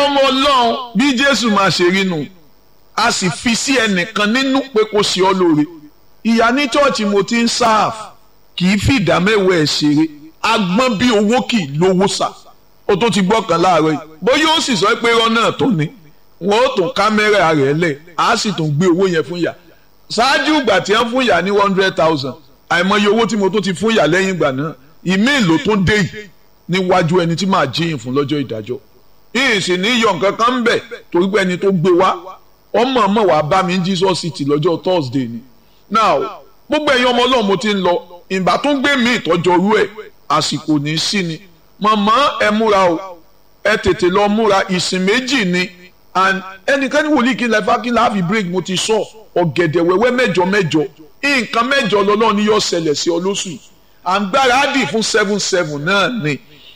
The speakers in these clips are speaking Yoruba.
ọmọ ọlọ́run bí jésù máa ṣe rí nu a sì fi sí ẹnìkan nínú pé kó ṣe ọ́ lóore ìyá ní chọ́ọ̀chì mo ti ń sáàf kì í fi ìdá mẹ́wàá ẹ̀ ṣeré agbọ́n bí owó kì í lówó sà ó tó ti gbọ́ kan láàárọ̀ yìí bóyá ó sì sọ pé irọ́ náà tó ni wọ́n ó tún kámẹ́rà rẹ̀ lẹ̀ á sì tún gbé owó yẹn fún ìyá ṣáájú ìgbà tí wọ́n fún ìyá ní one hundred thousand àìmọye owó tí mo tó ti fún ìyá lẹ́yìn ìgbà náà ìmí ìlò tó dé yìí níwájú ẹni tí màá jíyìn fún lọ́jọ́ ìdájọ́ yìí sì ní yọ nǹkan kan ń bẹ̀ torí pé ẹni tó gbé wá ọmọ ọmọ wàá bá mi Jesus City lọ́jọ́ Thursday ni now gbogbo ẹ̀yin ọmọ ọlọ́run mo ti ń lọ ìgbà tó ń gbé mi ìtọ́jọ́ orú ẹ̀ àsìkò ní í sí ni màmá ẹ múra o ẹ tètè lọ múra ìsìn méjì ni and ẹnikẹ́ni wòlíì kí n lẹ́fà kí n láàfin break mo ti sọ ọ̀gẹ̀dẹ̀ wẹ́wẹ́ mẹ́jọ mẹ́jọ nǹkan mẹ́jọ lọ́lọ́run ni yóò ṣẹlẹ̀ sí ọ lóṣù yìí à ń gbáradì fún seven seven náà ni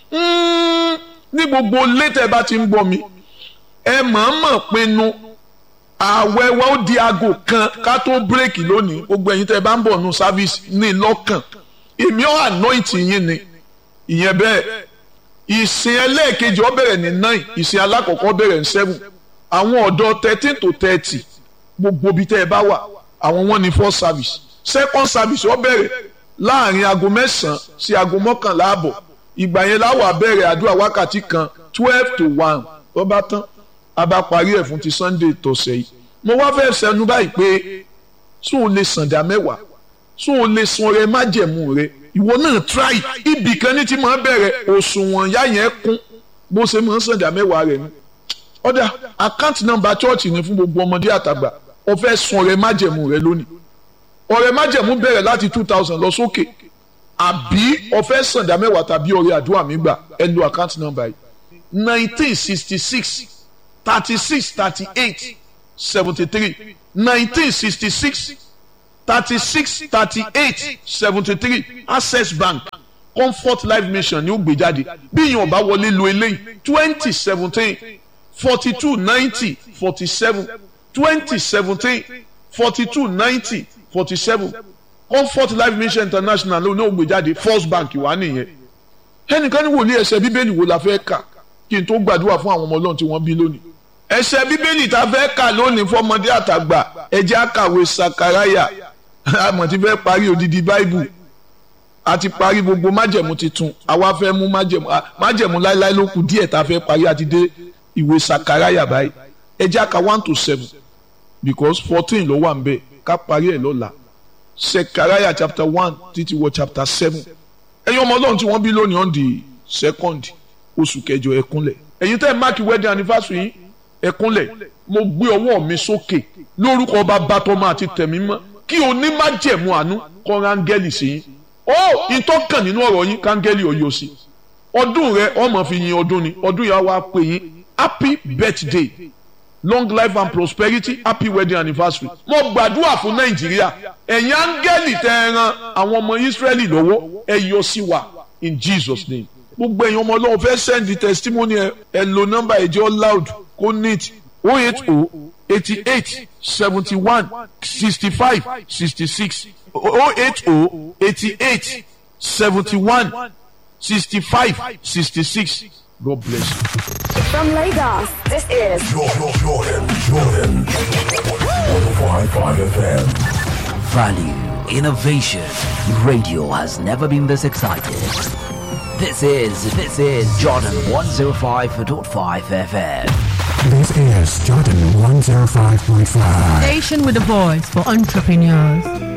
ní gbogbo létẹ̀ bá ti ń gbọ́ mi ẹ mọ̀ọ́mọ̀ pinnu ààwẹ̀ wa ó di aago kan ká tó bírèkì lónìí gbogbo ẹ̀yin tẹ́ ẹ bá ń bọ̀ nù sáfíìsì ní lọ́kàn èmi ọ̀ ànáìtì yín ni ìyẹn bẹ́ẹ̀ ìsìn ẹlẹ́ẹ̀kejì ó bẹ̀rẹ̀ ní nine ìsìn alákọ̀ọ́kọ́ bẹ̀rẹ̀ ní seven àwọn ọ̀dọ́ thirteen to thirty gbogbo ibi tẹ́ ẹ bá wà àwọn wọn ní first service second service ó bẹ̀rẹ̀ láàrin aago mẹ́sàn-án sí aago mọ́kànlá àbọ̀ ìgbà yẹn láwà bẹ̀rẹ̀ àdúrà wákàtí kan twelve to one ó bá tán a bá parí ẹ̀ fún ti sunday tọ̀sẹ̀ yìí mo wá fẹ́ sẹnu báyìí pé sún o lè sàǹdà mẹ́wàá sún o lè sun ọrẹ májẹ̀mú rẹ ìwọ náà try ibì kan ní ti máa bẹ̀rẹ̀ òṣùwọ̀n yá yẹn kún bó ṣe máa ń sàǹdà mẹ́wàá rẹ ni ọ̀dà account number church ni fún gbogbo ọmọdé àtàgbà o fẹ́ sun ọrẹ májẹ̀mú rẹ lónìí ọrẹ májẹ̀mú bẹ̀rẹ̀ láti two thousand lọ sókè àbí o fẹ́ sàǹdà mẹ́wàá tàbí ọrẹ àdúrà mi gbà ẹ lo account number yìí nineteen sixty six thirty six thirty eight seventy three nineteen sixty six thirty six thirty eight seventy three access bank comfort life mission ni ó gbé jáde bí èèyàn bá wọlé lo eléyìí twenty seventeen forty two ninety forty seven twenty seventeen forty two ninety forty seven comfort life mission international ló ní ó gbé jáde first bank wà nìyẹn ẹnìkan ní wòlíì ẹsẹ̀ bíbélì wo la fẹ́ kà kí n tó gbàdúrà fún àwọn ọmọ ọlọ́run tí wọ́n bí lónìí ẹsẹ̀ bíbélì tá a fẹ́ kà lónìí fọmọdé àtàgbà ẹjẹ́ àkàwé sakaraya àmọ́ ti fẹ́ parí odidi báìbù a ti parí gbogbo májẹ̀mú titun àwa fẹ́ mú májẹ̀mú májẹ̀mú láéláé ló kù díẹ̀ tá a fẹ́ parí àti dé ìwé sakaraya báyìí ẹjẹ́ àkà one to seven because fourteen ló wà ń bẹ̀ ká parí ẹ̀ lọ́la sakaraya chapter one títí wọ chapter seven ẹ̀yin ọmọ ọlọ́run tí wọ́n bí lónìí on the second oṣù kẹjọ ẹ̀kúnlẹ̀ ẹ̀yin tẹ́ ẹ̀ máàkì wedding anniversary yìí ẹ̀kúnlẹ̀ mo gbé ọwọ́ mi sókè lórúkọ bàbá tọmọ àti tẹ̀mí mọ́ kí onímájẹ̀mú àánú kọ́ rángẹ́lì sí yín ó ìtọ́kàn nínú ọ̀rọ̀ yín kángẹ́lì ọ̀yọ́ sí ọdún rẹ ọmọ fi yin ọdún ni ọdún yà wá pè yín happy birthday long life and prosperity happy wedding anniversary mo gbàdúrà fún nàìjíríà ẹ̀yin áńgẹ́lì tẹ́ ẹ ran àwọn ọmọ ìsírẹ́lì lọ́wọ́ ẹ yọ sí wa in jesus name gbogbo ẹ̀yin ọmọ ọlọ́run fẹ́ send the testimony ẹ ẹ lo nọ́mbà ẹ̀jẹ̀ loud kó neat oh eight oh eighty eight seventy one sixty five sixty six oh eight oh eighty eight seventy one sixty five sixty six God bless you. From Lagos, this is Jordan, Jordan, Jordan. 105.5 FM. Value, innovation. Radio has never been this excited. This is, this is Jordan 105.5 FM. This is Jordan 105.5. Station with a voice for entrepreneurs.